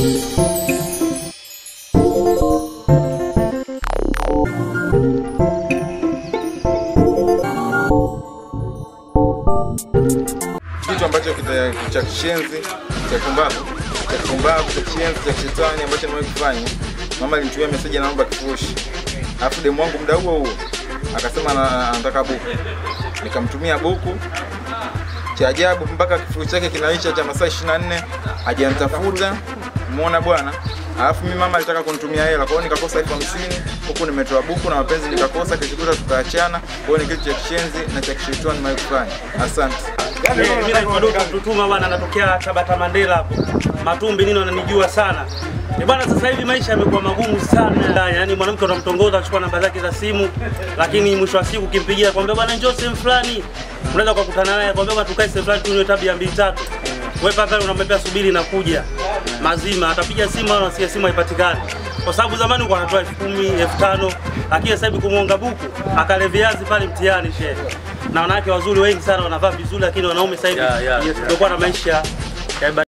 kitu ambacho kita- cha kishenzi cha kumbavu cha kumbavu cha kishenzi cha kishetani ambacho nimewahi kufanya. Mama alinitumia meseji anaomba kifurushi, alafu demu wangu muda huo huo akasema ana- anataka buku, nikamtumia buku. Cha ajabu mpaka kifurushi chake kinaisha cha masaa 24 hajanitafuta, umeona bwana. Alafu mimi mama alitaka kunitumia hela, kwa hiyo nikakosa elfu hamsini huku nimetoa buku na mapenzi nikakosa, kishikuta tukaachana. Kwa hiyo ni kitu cha kishenzi na cha kishetani nimewahi kufanya. Asante. Mimi naitwa Doto Mtutuma bwana, natokea Tabata Mandela hapo Matumbi, nini wananijua sana Eh bwana, sasa hivi maisha yamekuwa magumu sana, yaani mwanamke unamtongoza achukua namba zake za simu, lakini mwisho wa siku ukimpigia kwambia bwana njoo sehemu fulani, unaweza kukutana naye kwambia bwana tukae sehemu fulani tunywe tabia mbili tatu, wewe paka unamwambia subiri na kuja mazima, atapiga simu au nasikia simu haipatikani, kwa sababu zamani ulikuwa anatoa elfu kumi elfu tano lakini sasa hivi kumwonga buku akale viazi pale mtihani shehe na wanawake wazuri wengi sana wanavaa vizuri, lakini wanaume sasa hivi Yeah, yeah, tumekuwa na maisha ya